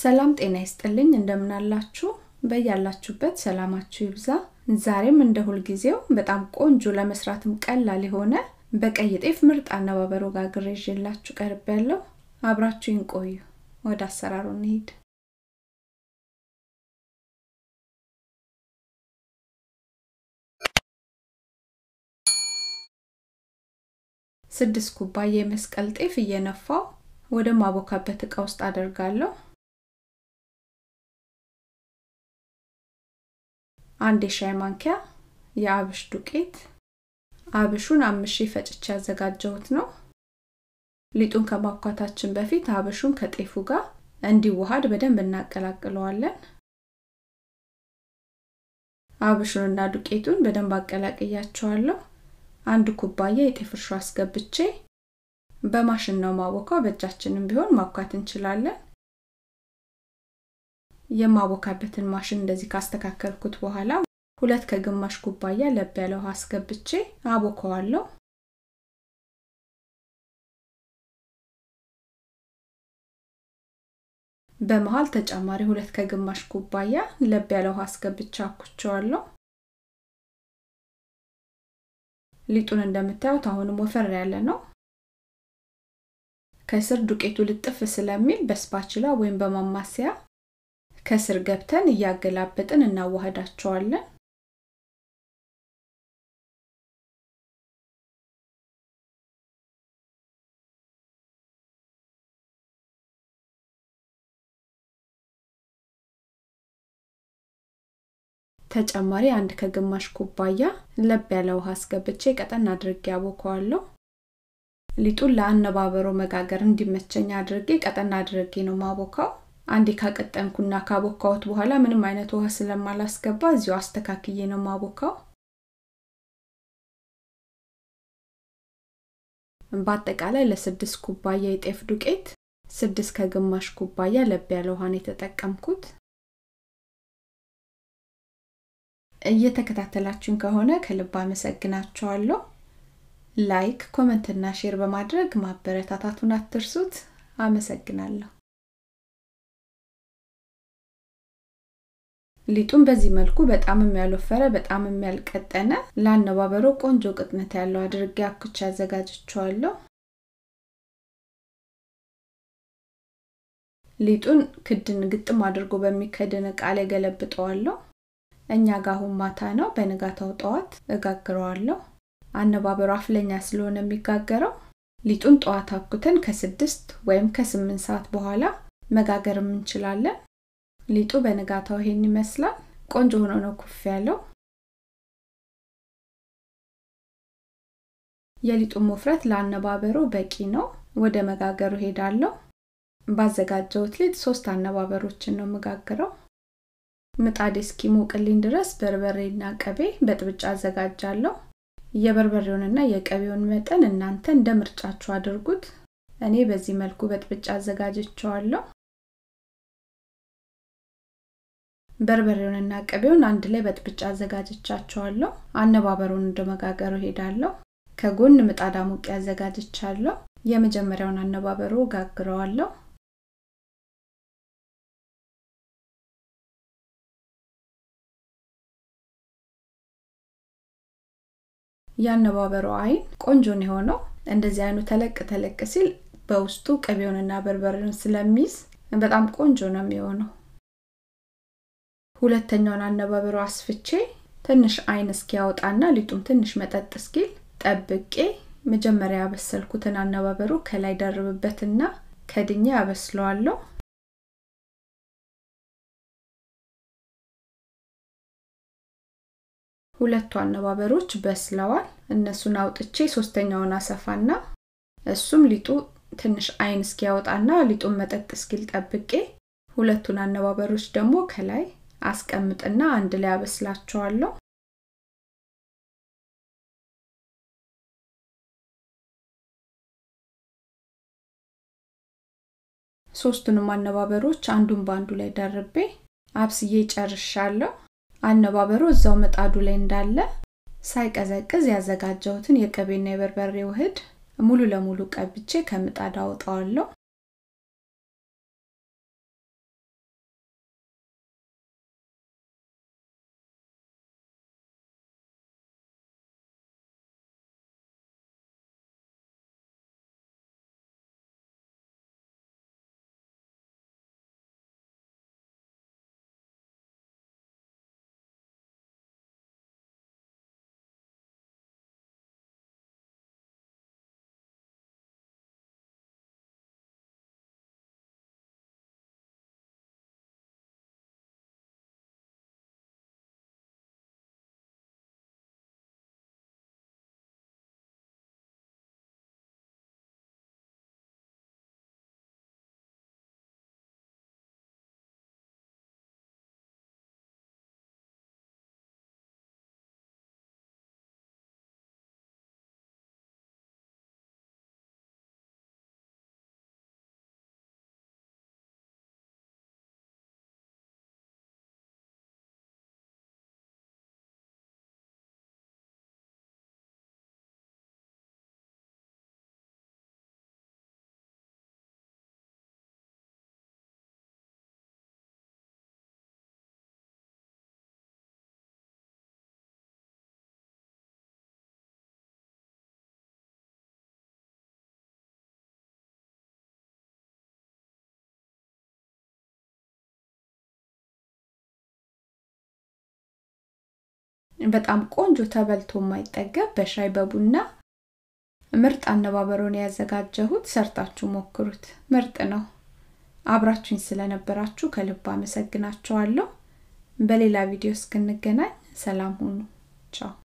ሰላም ጤና ይስጥልኝ እንደምናላችሁ በያላችሁበት ሰላማችሁ ይብዛ ዛሬም እንደ ሁልጊዜው በጣም ቆንጆ ለመስራትም ቀላል የሆነ በቀይ ጤፍ ምርጥ አነባበሮ ጋግሬ ይዤላችሁ ቀርብ ያለው አብራችሁኝ ቆዩ ወደ አሰራሩ እንሂድ ስድስት ኩባያ የመስቀል ጤፍ እየነፋው ወደ ማቦካበት እቃ ውስጥ አደርጋለሁ አንድ የሻይ ማንኪያ የአብሽ ዱቄት አብሹን አምሼ ፈጭቼ ያዘጋጀሁት ነው ሊጡን ከማብኳታችን በፊት አብሹን ከጤፉ ጋር እንዲዋሃድ በደንብ እናቀላቅለዋለን አብሹንና ዱቄቱን በደንብ አቀላቅያቸዋለሁ አንድ ኩባያ የጤፍ እርሾ አስገብቼ በማሽን ነው ማቦካው በእጃችንም ቢሆን ማብኳት እንችላለን የማቦካበትን ማሽን እንደዚህ ካስተካከልኩት በኋላ ሁለት ከግማሽ ኩባያ ለብ ያለ ውሃ አስገብቼ አቦከዋለሁ በመሃል ተጨማሪ ሁለት ከግማሽ ኩባያ ለብ ያለ ውሃ አስገብቼ አኩቸዋለሁ ሊጡን እንደምታዩት አሁንም ወፈር ያለ ነው ከስር ዱቄቱ ልጥፍ ስለሚል በስፓችላ ወይም በማማሰያ ከስር ገብተን እያገላበጥን እናዋህዳቸዋለን ተጨማሪ አንድ ከግማሽ ኩባያ ለብ ያለ ውሃ አስገብቼ ቀጠን አድርጌ ያቦከዋለሁ ሊጡን ለአነባበሮ መጋገር እንዲመቸኝ አድርጌ ቀጠን አድርጌ ነው ማቦካው አንዴ ካቀጠንኩና ካቦካሁት በኋላ ምንም አይነት ውሃ ስለማላስገባ እዚሁ አስተካክዬ ነው ማቦካው በአጠቃላይ ለስድስት ኩባያ የጤፍ ዱቄት ስድስት ከግማሽ ኩባያ ለብ ያለ ውሃን የተጠቀምኩት እየተከታተላችሁን ከሆነ ከልብ አመሰግናችኋለሁ ላይክ ኮመንትና ሼር በማድረግ ማበረታታቱን አትርሱት አመሰግናለሁ ሊጡን በዚህ መልኩ በጣም የሚያልወፈረ በጣም የሚያልቀጠነ ለአነባበሮ ቆንጆ ቅጥነት ያለው አድርጌ አኩቻ አዘጋጅቸዋለሁ ሊጡን ክድን ግጥም አድርጎ በሚከድን እቃ ላይ ገለብጠዋለሁ እኛ ጋር አሁን ማታ ነው በንጋታው ጠዋት እጋግረዋለሁ አነባበሩ አፍለኛ ስለሆነ የሚጋገረው ሊጡን ጠዋት አኩተን ከስድስት ወይም ከስምንት ሰዓት በኋላ መጋገርም እንችላለን ሊጡ በንጋታው ይሄን ይመስላል ቆንጆ ሆኖ ነው ኩፍ ያለው የሊጡን ውፍረት ለአነባበሩ በቂ ነው ወደ መጋገሩ ሄዳለሁ ባዘጋጀውት ሊጥ ሶስት አነባበሮችን ነው መጋግረው ምጣድ እስኪሞቅልኝ ድረስ በርበሬና ቀቤ በጥብጫ አዘጋጃለሁ የበርበሬውንና የቀቤውን መጠን እናንተ እንደ ምርጫችሁ አድርጉት እኔ በዚህ መልኩ በጥብጫ አዘጋጅቸዋለሁ በርበሬውንና ቅቤውን አንድ ላይ በጥብጫ አዘጋጅቻቸዋለሁ አነባበሩን ወደ መጋገሩ ሄዳለሁ ከጎን ምጣድ አሙቄ አዘጋጅቻለሁ የመጀመሪያውን አነባበሩ ጋግረዋለሁ የአነባበሩ አይን ቆንጆ ነው የሆነው እንደዚህ አይኑ ተለቅ ተለቅ ሲል በውስጡ ቅቤውንና በርበሬውን ስለሚይዝ በጣም ቆንጆ ነው የሚሆነው ሁለተኛውን አነባበሩ አስፍቼ ትንሽ አይን እስኪያወጣና ሊጡም ትንሽ መጠጥ እስኪል ጠብቄ መጀመሪያ ያበሰልኩትን አነባበሩ ከላይ ደርብበትና ከድኛ ያበስለዋለሁ ሁለቱ አነባበሮች በስለዋል እነሱን አውጥቼ ሶስተኛውን አሰፋና እሱም ሊጡ ትንሽ አይን እስኪያወጣና ሊጡን መጠጥ እስኪል ጠብቄ ሁለቱን አነባበሮች ደግሞ ከላይ አስቀምጥና አንድ ላይ አበስላቸዋለሁ ሶስቱንም አነባበሮች አንዱን በአንዱ ላይ ደርቤ አብስዬ ጨርሻለሁ አነባበሩ እዛው ምጣዱ ላይ እንዳለ ሳይቀዘቅዝ ያዘጋጀሁትን የቅቤና የበርበሬ ውህድ ሙሉ ለሙሉ ቀብቼ ከምጣድ አወጣዋለሁ በጣም ቆንጆ ተበልቶ የማይጠገብ በሻይ በቡና ምርጥ አነባበሮን ያዘጋጀሁት ሰርታችሁ ሞክሩት ምርጥ ነው አብራችሁኝ ስለነበራችሁ ከልብ አመሰግናችኋለሁ በሌላ ቪዲዮ እስክንገናኝ ሰላም ሁኑ ቻው